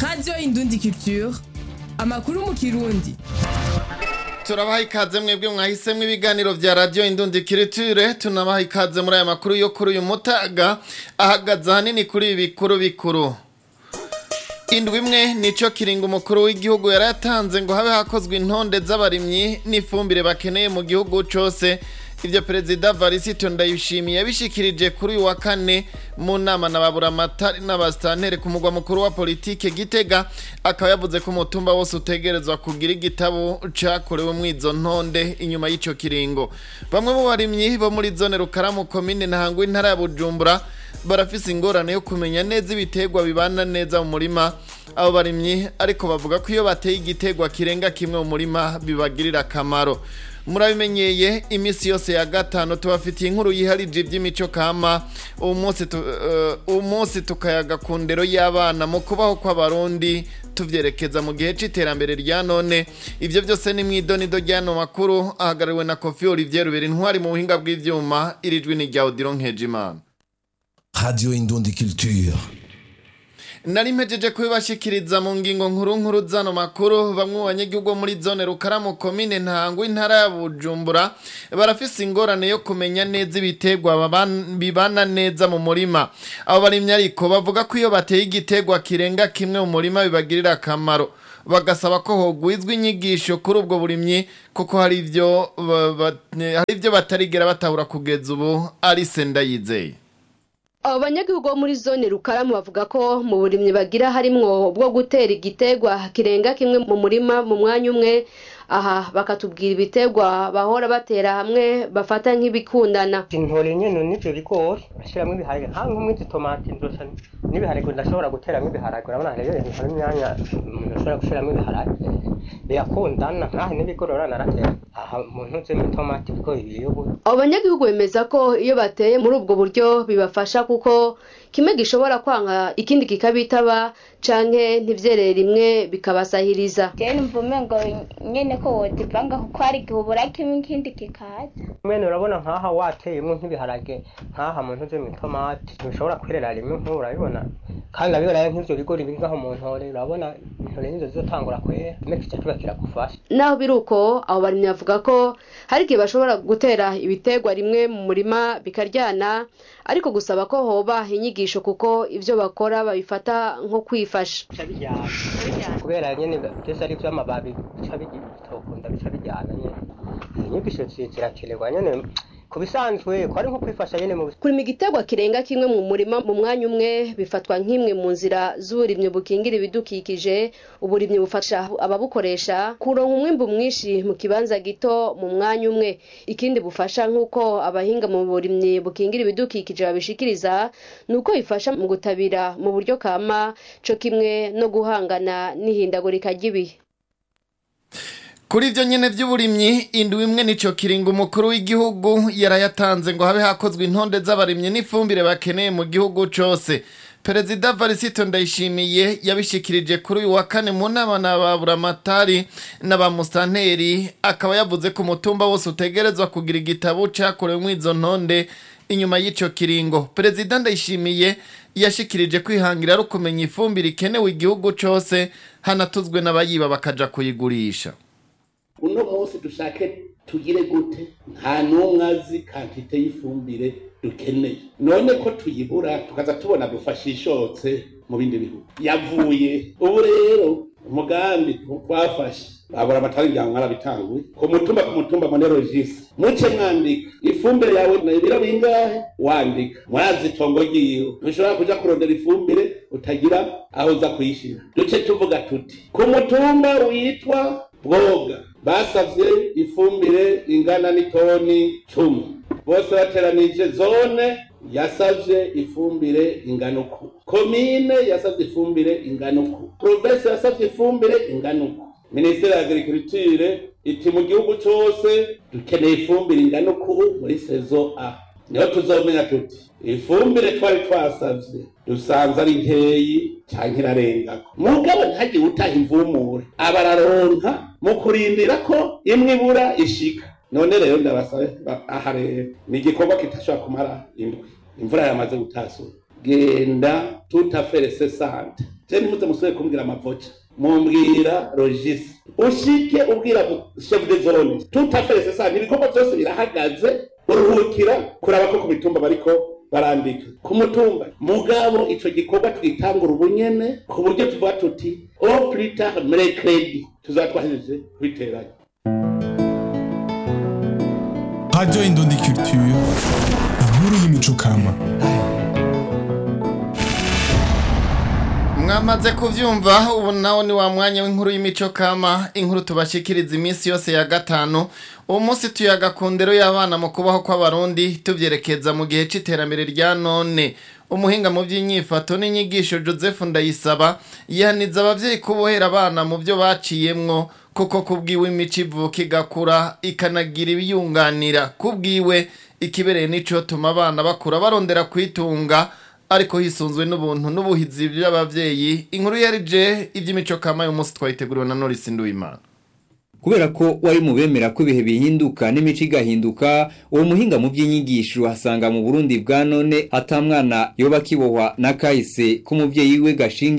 radiyo indundi culture amakuru mu kirundi turabaha ikaze mwebwe mwahisemwo ibiganiro vya radio indundi kiriture tunabaha ikaze muri aya makuru yo kuri uyu mutaga ahagaze ahanini kuri ibi bikuru bikuru indwi imwe nico kiringo umukuru w'igihugu yari yatanze ngo habe hakozwe intonde z'abarimyi n'ifumbire bakeneye mu gihugu cose ivyo perezida varisito ndayishimiye yabishikirije kuri uyu wa kane mu nama na baburamatari n'abasitantere ku mugwa mukuru wa politike gitega akaba yavuze ko umutumba wose utegerezwa kugira igitabo cakorewe mw'izo ntonde inyuma y'ico kiringo bamwe mu barimyi bo muri zone rukaramu komine ntahangwa intara ya bujumbura barafise ingorane yo kumenya neza ibiterwa bibana neza mu murima abo barimyi ariko bavuga ko iyo bateye igiterwa kirenga kimwe mu murima bibagirira akamaro murabimenyeye iminsi yose ya gatanu tubafitiye inkuru yiharije iby'imico kama uwo munsi tu- eh, uwo munsi tukayaga ku ndero y'abana mu kubaho kw'abarundi tuvyerekeza mu gihe c'iterambere rya none ivyo byose ni mw'idonido ry'ano makuru ahagarariwe na kofi olivier rubera intwari mu buhinga bw'ivyuma irijwi ni rya odiro nkejimana Radio Indundi Culture. nari mpejeje kubibashikiriza mu ngingo nkuru nkuru zano makuru bamwe mu banyagihugu bo muri zone rukaramu komine ntango intara ya bujumbura barafise ingorane yo kumenya neza ibiterwa baban- bibana neza mu murima abo barimyi ariko bavuga ko iyo bateye igiterwa kirenga kimwe mu murima bibagirira akamaro bagasaba ko hogwizwa inyigisho kuri ubwo burimyi kuko hari ivyo ba- ba- hari ivyo batarigera batahura kugeza ubu ari senda yizeye abo banyagihugu bo muri zone rukaramu bavuga ko mu burimyi bagira harimwo bwo gutera igiterwa kirenga kimwe mu murima mu mwanya umwe aha bakatubwira ibiterwa bahora batera hamwe bafata nk'ibikundana intore nyene n'ivyo bigori bashiramwo ibiharage nka nk'umwizi tomati nzoca n'ibiharage ndashobora guteramwo ibiharage urabona rero hari imyanya umuntu ashobora gushiramwo ibiharage birakundana nkahe n'ibigori urabona naratera aha mu ntuze mu tomati ibigori biri ubu abo banyagihugu bemeza ko iyo bateye muri ubwo buryo bibafasha kuko kimwe gishobora kwanga ikindi kikabitaba canke ntivyerere rimwe bikabasahiriza jewe numva umengo nyene ko wozivanga kuko hari igihe ubura kimwe ikindi kikaza mwene urabona nkaha wateyemwo nk'ibiharage nkaha mu ntuze mu tomati ntibishobora kwerera rimwe nk'ubu urabibona kandi urabibona nk'ivyo bigori biri ngaho mu ntore urabona intore nizo zizotangura kwera kimwe kica kiba kiragufasha naho biri uko abo barimyi bavuga ko hari igihe bashobora gutera ibiterwa rimwe mu murima bikaryana ariko gusaba ko hoba inyigisho kuko ivyo bakora babifata nko kwifasha bica bijyana kubera nyene byose ari ivy'amababi bica bitokunda bica bijyana nyene inyigisho zi- zirakenerwa nyene ku bisanzwe ko ari nko kwifasha nyene mu kurima igiterwa kirenga kimwe mu murima mu mwanya umwe bifatwa nk'imwe mu nzira z'uburimyi bukingira ibidukikije uburimyi bufasha ababukoresha kuronka umwimbu mwinshi mu kibanza gito mu mwanya umwe ikindi bufasha nk'uko abahinga mu burimyi bukingira ibidukikije babishikiriza ni uko bifasha mu gutabira mu buryo kama co kimwe no guhangana n'ihindagurika ry'ibihe Kuri ivyo nyene vy'uburimyi indwi imwe nico kiringo umukuru w'igihugu yarayatanze ngo habe hakozwe intonde z'abarimyi n'ifumbire bakeneye mu gihugu cose. Perezida Varisito Ndayishimiye yabishikirije kuri uyu wa kane mu nama na baburamatari n'abamustanteri akaba yavuze ko umutumba wose utegerezwa kugira igitabo cakorewe mw'izo ntonde inyuma y'ico kiringo. Perezida Ndayishimiye yashikirije kwihangira ari ukumenya ifumbire ikenewe igihugu cose hanatuzwe n'abayiba bakaja kuyigurisha. uno munsi dushake tugire gute nta n'umwe azi kantite y'ifumbire dukeneye none ko tuyibura tukaza tubona dufasha ishotse mu bindi bihugu yavuye ubu rero umugambi twafashe babura amatari bya mwarabitanguye ku mutumba ku mutumba monerogisi muce mwandika ifumbire yawe na ibiro bingahe wandika mwazi itongo ryiwe ntushobora kuja kurondera ifumbire utagira aho uza kuyishira duce tuvuga tuti ku mutumba witwa bwoga basavye ifumbire ingana n'itoni cumi bose bateranije zone yasavye ifumbire ingana uku komine yasavye ifumbire ingana uku provinsi yasavye ifumbire ingana uku minisiteri ya agriculture iti mu gihugu cose dukeneye ifumbire ingana uku muri sezo a niho tuzomenya tuti ifumbire twari twasavye dusanze ari nkeyi canke irarengako mugabo ntihagire utaha imvumure abararonka mu kurindira ko imwe ibura ishika none rero ndabasabe ba- aha rero ni igikorwa kitashobora kumara indwi imvura yamaze gutasura genda tutafere sesante je ntimuze musubire kumbwira amavoca mumbwira logisi ushike ubwira mu- chef de zone tout à fait c'est ça ibikorwa byose birahagaze uruhukira kuraba ko ku mitumba bariko barandika ku mutumba mugabo ico gikorwa twitangura ubunyene ku buryo tuvuga tuti au plus tard mercredi tuzaba twahejeje kubiteranya Radio Indundi Culture, inkuru y'imico kama. mwamaze kuvyumva ubu nawo ni wa mwanya w'inkuru y'imico kama inkuru tubashikiriza iminsi yose ya gatanu uwo munsi tuyaga ku ndero y'abana mu kubaho kw'abarundi tuvyerekeza mu gihe c'iterambere rya none umuhinga mu by'inyifato n'inyigisho joseph ndayisaba yihaniza abavyeyi kubohera abana mu byo baciyemwo kuko kubwiwe imico ivuka igakura ikanagira ibiyunganira kubwiwe ikibereye nico tuma abana bakura barondera kwitunga ariko hisunzwe n'ubuntu n'ubuhizi by'abavyeyi inkuru yarije iby'imico kama y'umunsi munsi twayiteguriwe na Norris Nduwimana kubera ko wari mu bemera ko ibihe bihinduka n'imico igahinduka uwo muhinga mu by'inyigisho asanga mu burundi bwa none hatamwana yoba akibohwa n'akahise k'umuvyeyi we gashinga